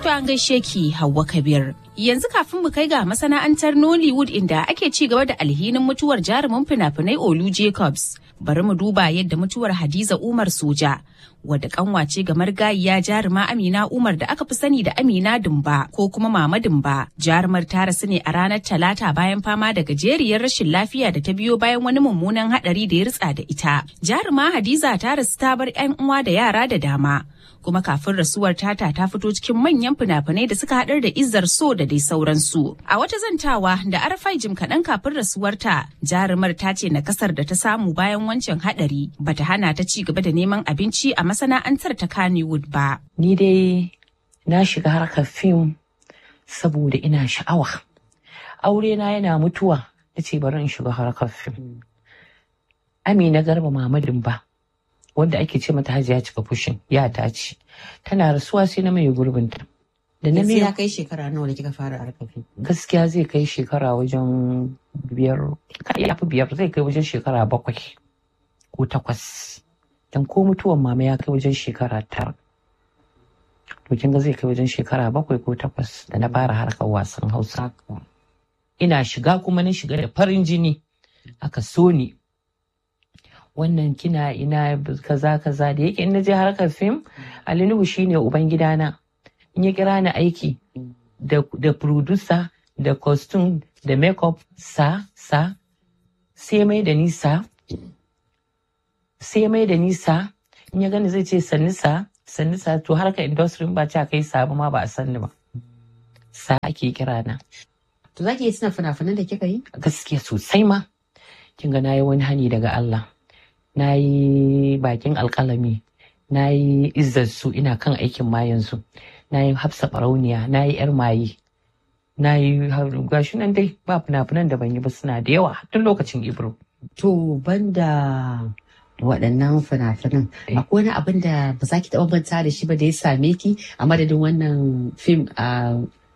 an gaishe ki Hauwa Kabir. Yanzu kafin mu kai ga masana'antar Nollywood inda ake ci gaba da alhinin mutuwar jarumin fina-finai Olu Jacobs. Bari mu duba yadda mutuwar Hadiza Umar Soja, wadda kanwace ga margayiya jaruma Amina Umar da aka fi sani da Amina Dumba ko kuma Mama Dumba. Jarumar ta rasu ne a ranar Talata bayan fama da gajeriyar rashin lafiya da ta biyo bayan wani mummunan hadari da ya ritsa da ita. Jaruma Hadiza ta rasu ta bar 'yan uwa da yara da dama. kuma kafin rasuwar tata ta fito cikin manyan fina-finai da suka haɗar da izzar so da dai sauransu. A wata zantawa da arafai jim kaɗan kafin rasuwarta jarumar ta ce na kasar da ta samu bayan wancan haɗari bata hana ta ci gaba da neman abinci a masana'antar ta Kannywood ba. Ni dai na shiga harkar fim saboda ina sha'awa. Aure na yana mutuwa na ce bari in shiga harkar fim. Amina Garba Mamadin ba. wanda ake ce mata hajiya cika fushin ya ta ce tana rasuwa sai na mai gurbinta da na ya kai shekara nawa da kika fara harkafin gaskiya zai kai shekara wajen biyar ya fi biyar zai kai wajen shekara bakwai ko takwas dan ko mutuwan mama ya kai wajen shekara tara to kin ga zai kai wajen shekara bakwai ko takwas da na fara harkar wasan hausa ina shiga kuma na shiga da farin jini aka so ni wannan kina ina kaza kaza da yake in je harkar fim Ali Nuhu shine uban gidana in ya kira ni aiki da da producer da costume da makeup sa sa sai mai da nisa sai mai da nisa in ya gani zai ce sanni sa sanni sa to harkar industry ba ta kai sabu ma ba a sanni ba sa ake kira na to zaki iya tuna fina-finan da kika yi gaskiya sosai ma kin ga nayi wani hani daga Allah na yi bakin alkalami na yi su ina kan aikin ma yanzu na yi hafsa barauniya na yi yar maye na yi gashi nan dai ba fina-finan da ban yi ba suna da yawa tun lokacin ibro to banda waɗannan fina-finan akwai wani abin da ba za ki taɓa manta da shi ba da ya same ki a madadin wannan fim a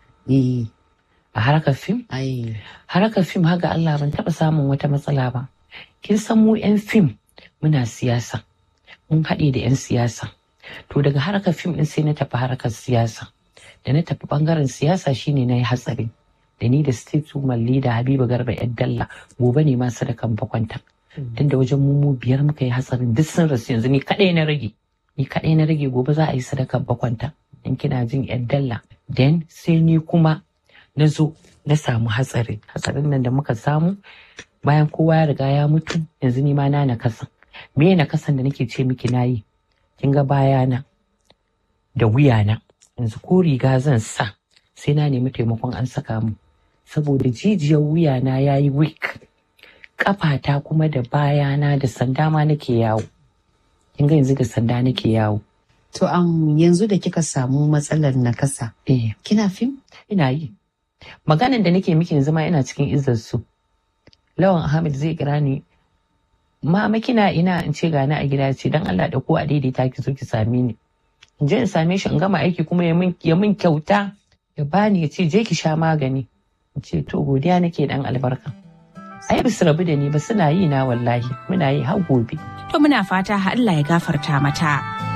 a harkar fim harkar fim haga Allah ban taɓa samun wata matsala ba kin san mu 'yan fim muna siyasa mun haɗe da 'yan siyasa to daga harkar fim ɗin sai na tafi harkar siyasa da na tafi ɓangaren siyasa shine na yi hatsari da ni da state woman leader habiba garba yan dalla gobe ne ma sadakan bakwanta tun da wajen mu biyar muka yi hatsarin duk sun rasu yanzu ni kaɗai na rage ni kaɗai na rage gobe za a yi sadakan bakwanta in kina jin yan dalla then sai ni kuma na zo na samu hatsari hatsarin nan da muka samu bayan kowa ya riga ya mutu yanzu ni ma na na kasa me na kasan da nake ce miki nayi kin ga bayana da wuyana yanzu ko riga zan sa sai na nemi taimakon an saka mu saboda jijiyar wuyana ya yi weak kafata kuma da bayana da sanda ma nake yawo kin ga yanzu da sanda nake yawo to um, yanzu da kika samu matsalar nakasa eh kina fim ina yi maganan da nake miki yanzu ma ina cikin izzar su lawan ahmed zai kira ni mama kina ina in ce gani a gida ce dan Allah da ko a daidaita ki zo ki same ni in je in same shi in gama aiki kuma ya min kyauta ya bani ya ce je ki sha magani in ce to godiya nake dan albarka ai ba su rabu da ni ba suna yi na wallahi muna yi har gobe to muna fata Allah ya gafarta mata